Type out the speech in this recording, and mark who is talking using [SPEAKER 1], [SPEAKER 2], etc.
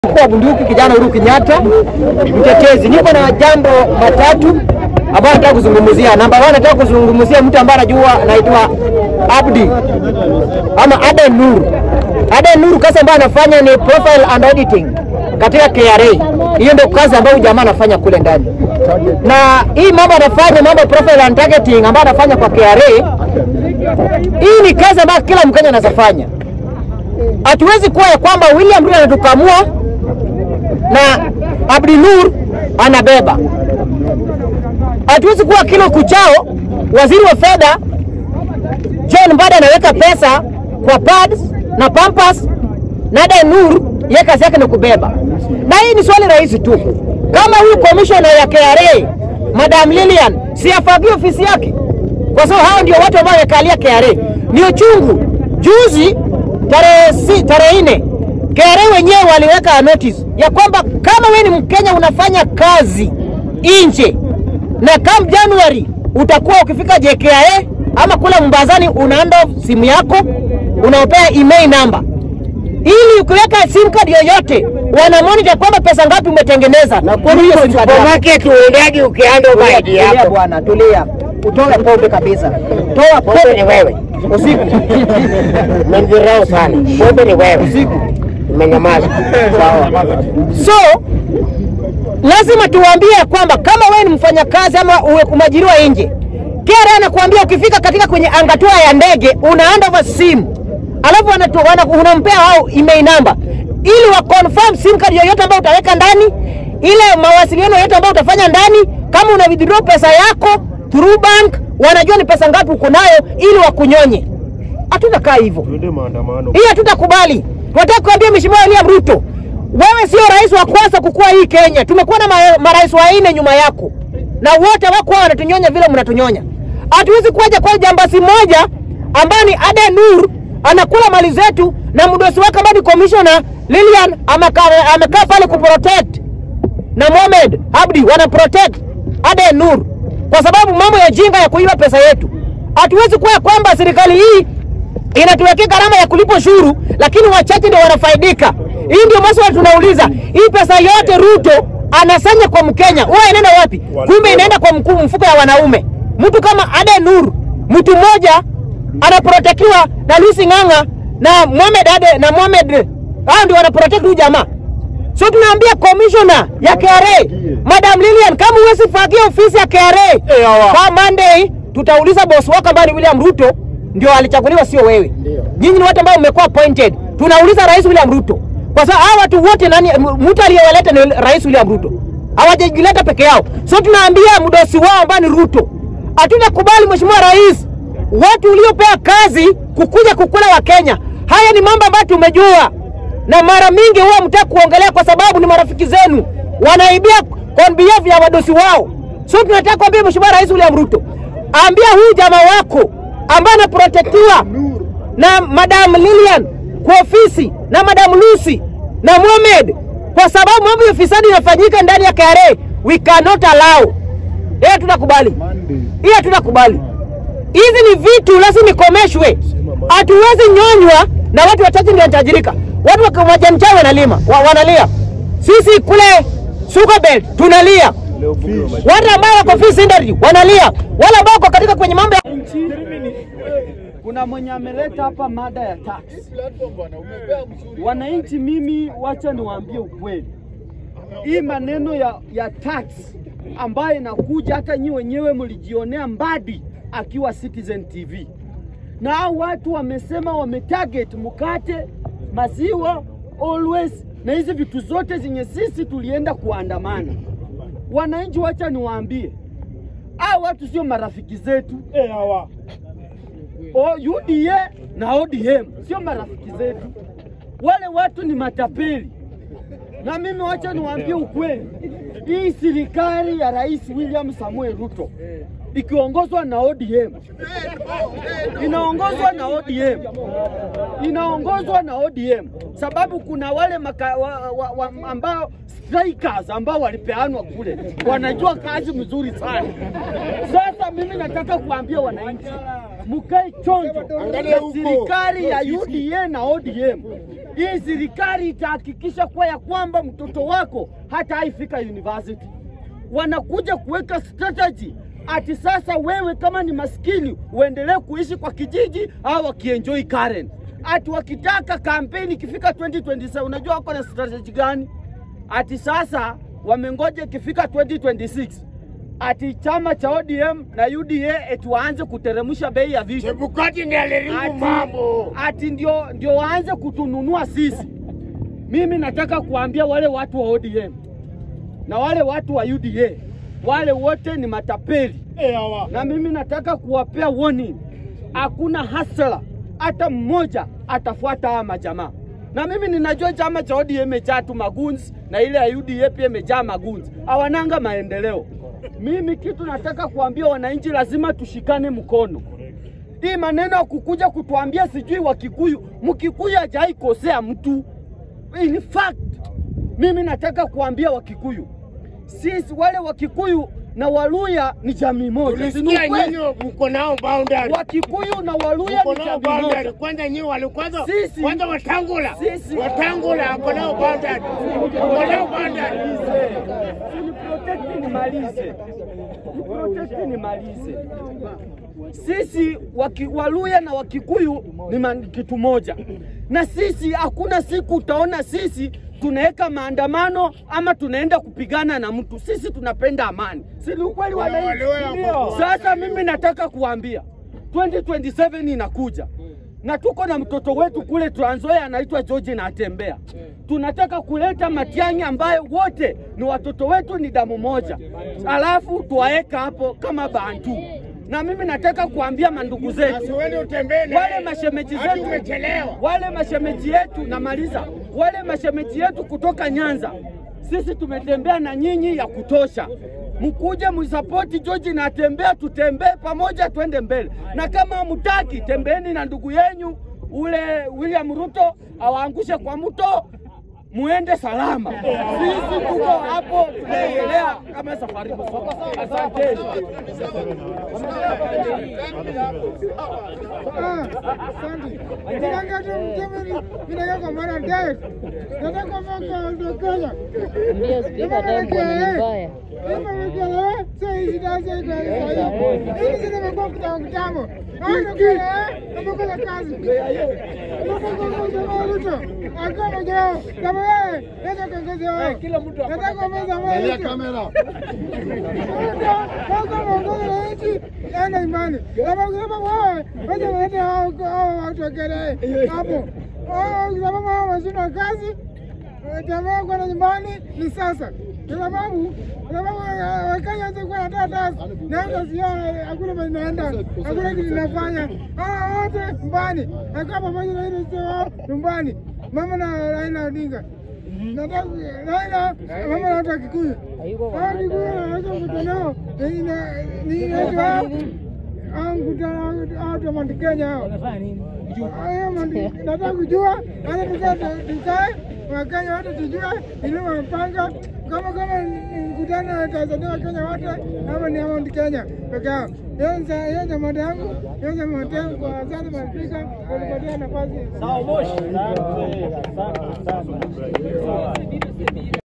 [SPEAKER 1] mkuu wa bunduki kijana Uhuru Kenyatta, mtetezi. Niko na jambo matatu ambayo nataka kuzungumzia. Namba moja, nataka kuzungumzia mtu ambaye anajua anaitwa Abdi ama Aden Nur. Aden Nur, kazi ambayo anafanya ni profile and auditing katika KRA. Hiyo ndio kazi ambayo jamaa anafanya kule ndani, na hii mambo anafanya mambo profile and targeting ambayo anafanya kwa KRA, hii ni kazi ambayo kila Mkenya anaweza fanya. Hatuwezi kuwa ya kwamba William Ruto anatukamua na Abdi Nur anabeba. Hatuwezi kuwa kila kuchao waziri wa fedha John Mbada anaweka pesa kwa pads na pampas na Aden Nur yeye kazi yake ni kubeba. Na hii ni swali rahisi tu, kama huyu commissioner ya KRA Madam Lilian si afagie ofisi yake, kwa sababu hao ndio watu ambao wamekalia KRA. Ni uchungu juzi tarehe si, tarehe nne KRA wenyewe waliweka notice ya kwamba kama wewe ni Mkenya unafanya kazi nje na kam January utakuwa ukifika JKIA ama kule Mombasani unaanda simu yako unaopea email number ili ukiweka sim card yoyote wana monitor kwamba pesa ngapi umetengeneza na kwa hiyo sim card yako.
[SPEAKER 2] Supermarket uendagi ukianda
[SPEAKER 1] Tulia,
[SPEAKER 2] maidi
[SPEAKER 1] tulia
[SPEAKER 2] yako.
[SPEAKER 1] bwana, tulia. Utoe pombe kabisa. Toa
[SPEAKER 2] Pombe ni
[SPEAKER 1] pombe
[SPEAKER 2] wewe.
[SPEAKER 1] usiku.
[SPEAKER 2] Umenidharau sana. Pombe ni wewe.
[SPEAKER 1] Usiku.
[SPEAKER 2] Umenyamaza.
[SPEAKER 1] Sawa. So lazima tuwaambie kwamba kama wewe ni mfanyakazi ama uwe umajiriwa nje, KRA anakuambia ukifika katika kwenye angatua ya ndege una hand over simu, alafu wanatu- wana- unampea wao email number ili wa confirm sim card yoyote ambayo utaweka ndani, ile mawasiliano yoyote ambayo utafanya ndani, kama una withdraw pesa yako through bank, wanajua ni pesa ngapi uko nayo ili wakunyonye. Hatutakaa hivyo hii hatutakubali. Tunataka kuambia Mheshimiwa William Ruto, wewe sio rais wa kwanza kukua hii Kenya. Tumekuwa na ma- marais wanne nyuma yako, na wote wako wanatunyonya vile mnatunyonya. Hatuwezi kuja kwa jambasi moja ambaye ni Aden Nur anakula mali zetu na mdosi wake ambaye ni commissioner Lilian amekaa amekaa pale kuprotect na Mohamed Abdi wana protect Aden Nur kwa sababu mambo ya jinga ya kuiba pesa yetu. Hatuwezi kuwa kwamba serikali hii inatuwekea gharama ya kulipa ushuru, lakini wachache ndio wanafaidika. Hii ndio maswali tunauliza, hii pesa yote Ruto anasanya kwa Mkenya huwa inaenda wapi? Kumbe inaenda kwa mkuu mfuko ya wanaume. Mtu kama Aden Nur, mtu mmoja anaprotektiwa na Lucy Ng'ang'a na Mohamed Ade na Mohamed, hao ndio wanaprotect huyu jamaa. So tunaambia commissioner ya KRA Madam Lilian, kama huwezi fagia ofisi ya KRA kwa Monday, tutauliza boss wako ambaye ni William Ruto ndio alichaguliwa, sio wewe. Nyinyi ni watu ambao mmekuwa appointed. Tunauliza Rais William Ruto kwa sababu hawa watu wote, nani m- mtu aliyewaleta ni Rais William Ruto, hawajajileta peke yao. So tunaambia mdosi wao ambaye ni Ruto, hatutakubali Mheshimiwa Rais, watu uliopea kazi kukuja kukula wa Kenya. Haya ni mambo ambayo tumejua na mara mingi huwa mtaki kuongelea kwa sababu ni marafiki zenu wanaibia on behalf ya wadosi wao. So tunataka kuambia Mheshimiwa Rais William Ruto, ambia huyu jamaa wako ambaye anaprotektiwa na Madam Lilian kwa ofisi na Madam Lucy na Mohamed, kwa sababu mambo ya ufisadi inafanyika ndani ya KRA, we cannot allow. Hiyo tutakubali, hiyo tutakubali. Hizi ni vitu lazima ikomeshwe. Hatuwezi nyonywa na watu wachache ndio wanatajirika. Watu wa majani chai wanalima wa, wanalia, sisi kule Sugar Belt tunalia, watu ambao wako fish industry wanalia, wale ambao wako katika kwenye mambo ya
[SPEAKER 3] nchi kuna mwenye ameleta hapa mada ya tax. Wananchi, mimi wacha niwaambie ukweli, hii maneno ya, ya tax ambayo inakuja, hata nyi wenyewe mlijionea Mbadi akiwa Citizen TV, na hao watu wamesema wametarget mkate, maziwa, always na hizi vitu zote zenye sisi tulienda kuandamana. Wananchi, wacha niwaambie, hao watu sio marafiki zetu o UDA na ODM sio marafiki zetu, wale watu ni matapeli. Na mimi wacha niwaambie ukweli, hii serikali ya Rais William Samuel Ruto ikiongozwa na ODM inaongozwa na ODM inaongozwa na ODM sababu kuna wale maka, wa, wa, wa, ambao strikers ambao walipeanwa kule wanajua kazi mzuri sana. Sasa mimi nataka kuambia wananchi, mkae chonjo
[SPEAKER 2] Angalia
[SPEAKER 3] na
[SPEAKER 2] huko.
[SPEAKER 3] serikali ya UDA na ODM. Hii serikali itahakikisha kwa ya kwamba mtoto wako hata haifika university. Wanakuja kuweka strategy ati sasa wewe kama ni maskini uendelee kuishi kwa kijiji au wakienjoy Karen. Ati wakitaka kampeni ikifika 2027 unajua wako na strategy gani? Ati sasa wamengoja ikifika 2026 ati chama cha ODM na UDA eti waanze kuteremsha bei ya vitu
[SPEAKER 2] Chebukati ndiye aliharibu mambo.
[SPEAKER 3] ati ndio, ndio waanze kutununua sisi. Mimi nataka kuambia wale watu wa ODM na wale watu wa UDA, wale wote ni matapeli, na mimi nataka kuwapea warning, hakuna hasla hata mmoja atafuata haya majamaa. Na mimi ninajua chama cha ODM imejaa tu magunzi na ile ya UDA pia imejaa magunzi, hawananga maendeleo. Mimi kitu nataka kuambia wananchi, lazima tushikane mkono hii maneno ya kukuja kutuambia sijui Wakikuyu, Mkikuyu hajai kosea mtu. In fact, mimi nataka kuambia Wakikuyu, sisi wale Wakikuyu na Waluya ni jamii moja, si ni
[SPEAKER 2] Ulisikia
[SPEAKER 3] ukweli?
[SPEAKER 2] nyinyi mko nao boundary.
[SPEAKER 3] Wakikuyu na Waluya
[SPEAKER 2] Mko
[SPEAKER 3] ni
[SPEAKER 2] nao
[SPEAKER 3] jamii
[SPEAKER 2] boundary.
[SPEAKER 3] moja.
[SPEAKER 2] Kwanza nyinyi walikwanza
[SPEAKER 3] Sisi-
[SPEAKER 2] kwanza watangula.
[SPEAKER 3] Sisi-
[SPEAKER 2] Watangula wako nao boundary. Mko nao boundary.
[SPEAKER 3] Niprotect nimalize, niprotect nimalize. Sisi waki, Waluya na Wakikuyu ni man- kitu moja, na sisi hakuna siku utaona sisi tunaweka maandamano ama tunaenda kupigana na mtu. Sisi tunapenda amani, si ni ukweli wananchi?
[SPEAKER 2] Waluya
[SPEAKER 3] Ndio. Sasa mimi nataka kuambia 2027 inakuja na tuko na mtoto wetu kule Trans Nzoia anaitwa George na atembea. Tunataka kuleta Matiang'i ambayo wote ni watoto wetu, ni damu moja, alafu tuwaeka hapo kama Bantu. Na mimi nataka kuambia mandugu zetu
[SPEAKER 2] Asiweni utembee na
[SPEAKER 3] wale mashemeji
[SPEAKER 2] Hadi
[SPEAKER 3] zetu,
[SPEAKER 2] umechelewa.
[SPEAKER 3] wale mashemeji yetu, namaliza, wale mashemeji yetu kutoka Nyanza, sisi tumetembea na nyinyi ya kutosha. Mkuje msapoti George na atembea, tutembee pamoja, twende mbele. Na kama hamtaki, tembeeni na ndugu yenyu ule William Ruto awaangushe kwa mto, muende salama. Sisi tuko hapo tunaendelea kama safari. Asanteni.
[SPEAKER 4] Ndio spika tembo ni mbaya.
[SPEAKER 5] enda imani sababu wewe wacha walete hao hao watu wakelee hapo sababu hao washindwa kazi jamaa kwenda nyumbani ni sasa, kwa sababu kwa sababu Wakenya watakuwa wanatoa tax na hata sio, hakuna mahali naenda, hakuna kitu inafanya. Hawa wote nyumbani, nakaa pamoja na ile sio wao nyumbani, mama na Raila Odinga nataka Raila mama na watu wa Kikuyu, hao Kikuyu wanaweza mkutano ni inaitwa au mkutano au watu wa Mount Kenya hao Haya mandi- nataka kujua hata tukae tukae Wakenya wote tujue ili wamepanga kama kama ni mkutano wa Tanzania Wakenya wote ama ni Mount Kenya peke yao. Hiyo ni sa- hiyo jambo yangu, hiyo jambo yangu kwa asante Mafrika kwa kunipatia nafasi.
[SPEAKER 3] Sawa Moshi.